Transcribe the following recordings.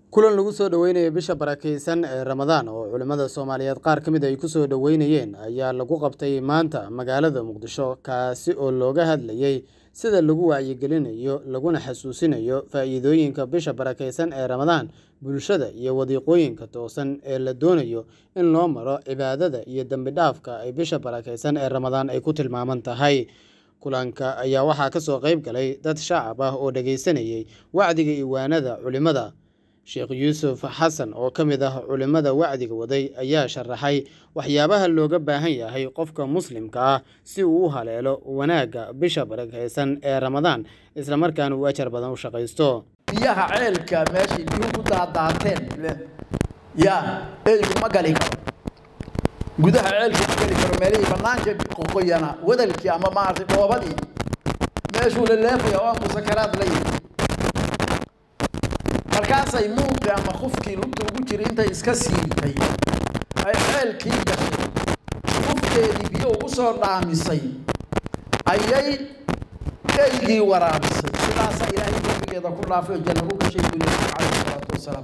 kulan lagu soo dhoweynayo bisha barakeysan ee ramadaan oo culimmada soomaaliyeed qaar ka mid ay ku soo dhoweynayeen ayaa lagu qabtay maanta magaalada muqdisho kaasi oo looga hadlayey sida lagu wacyigelinayo laguna xasuusinayo faa'iidooyinka bisha barakeysan ee ramadaan bulshada iyo wadiiqooyinka toosan ee la doonayo in loo maro cibaadada iyo dembi dhaafka ay bisha barakeysan ee ramadaan ay ku tilmaaman tahay kulanka ayaa waxaa ka soo qayb galay dad shacab ah oo dhegaysanayay wacdiga iwaanada culimmada sheekh yuusuf xasan oo ka mid ah culimmada wacdiga waday ayaa sharaxay waxyaabaha looga baahan yahay qofka muslimka ah si uu u haleelo wanaagga bisha barakeysan ee ramadaan islamarkaana uu ajar badan u shaqaysto biyaha ceelka meeshay biyuhu ku daadaateen yaa eygu ma gali karo gudaha ceelka ma gali karo meelihii bannaanka qoqoyana wadalkii ama maaragtay dhoobadii meeshuu la leefaya oo aan musakaraad la yihi markaasay muuqi ama qofkii lugta ugu jiray intay iska siibtay ay ceelkii gashay qofkeedii biyo ugu soo dhaamisay ayay eygii waraabisay sidaasaa ilaahay dembigeeda ku dhaafay oo janno u gashay buu nabigu calayhi salaatu wasalaam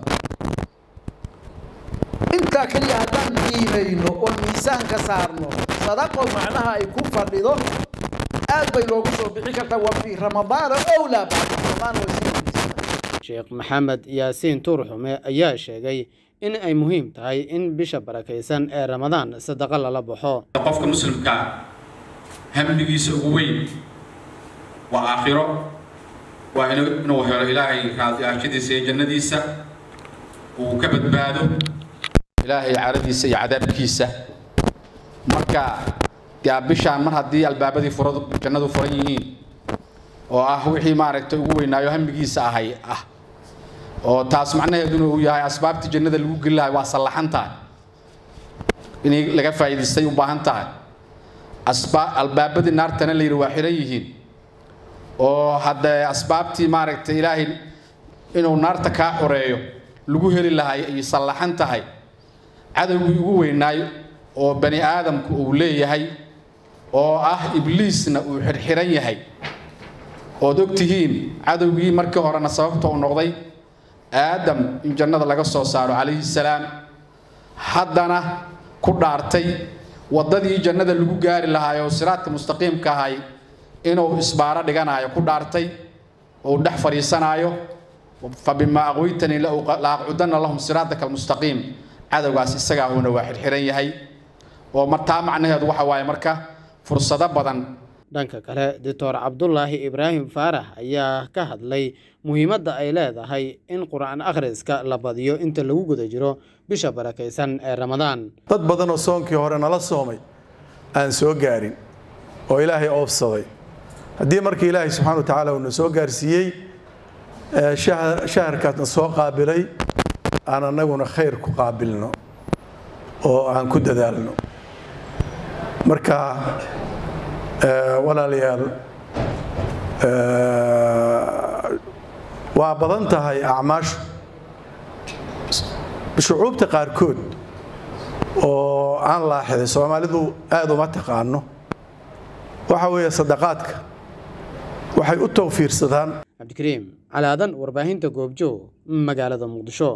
intaa keliya haddaan qiimayno oo miisaanka saarno sadaqo macnaha ay ku fadhido aad bay loogu soo bixi kartaa waa fii ramadaana owlaa bacda ramadaan way sii sheekh maxamed yaasiin tuurxume ayaa sheegay in ay muhiim tahay in bisha barakaysan ee ramadaan sadaqo lala baxo qofka muslimkaa hamdigiisa ugu weyn waa aakhiro waa inuu helo ilaahay raadiyaashadiisa iyo jannadiisa uu ka badbaado ilaahay caradiisa iyo cadaabkiisa marka yaa bishaan mar haddii albaabadii furadu jannadu furan yihiin oo ah wixii maaragtay ugu weynaayo hamigiisa ahay ah oo taas macnaheeduna uu yahay asbaabtii jannada lagu geli lahay waa sallaxan tahay inay laga faa'iidaystay u baahan tahay asba albaabadii naartana la yidhi waa xiran yihiin oo haddee asbaabtii maaragtay ilaahay inuu naarta kaa xoreeyo lagu heli lahay ay sallaxan tahay cadowgii ugu weynaayo oo bani aadamku uu leeyahay oo ah ibliisna uu xirxiran yahay ood og tihiin cadowgii markii horena sababta uu noqday aadam in jannada laga soo saaro calayhi salaam haddana ku dhaartay waddadii jannada lagu gaari lahaay oo siraadka mustaqiimka ahay inuu isbaaro dhiganayo ku dhaartay oo dhex fadhiisanaayo fa bimaa aqwaytanii la aqcudanna lahum siraadaka almustaqiim cadowgaas isagaa uuna waa xirxiran yahay oo martaa macnaheedu waxa waaye marka fursado badan dhanka kale doctor cabdulaahi ibraahim faarax ayaa ka hadlay muhiimadda ay leedahay in qur-aan akhriska la badiyo inta lagu guda jiro bisha barakaysan ee ramadaan dad badan oo soonkii hore nala soomay aan soo gaarin oo ilaahay oofsaday haddii markii ilaahay subxana wa tacaala uuna soo gaarsiiyey shaharkaasna soo qaabilay aan annaguna khayr ku qaabilno oo aan ku dadaalno marka walaalayaal waa badan tahay acmaashu shucuubta qaarkood oo aan laaxiday soomaalidu aad uma taqaano waxa weeye sadaqaadka waxay u tawfiirsadaan cabdikariim calaadan warbaahinta goobjoog magaalada muqdisho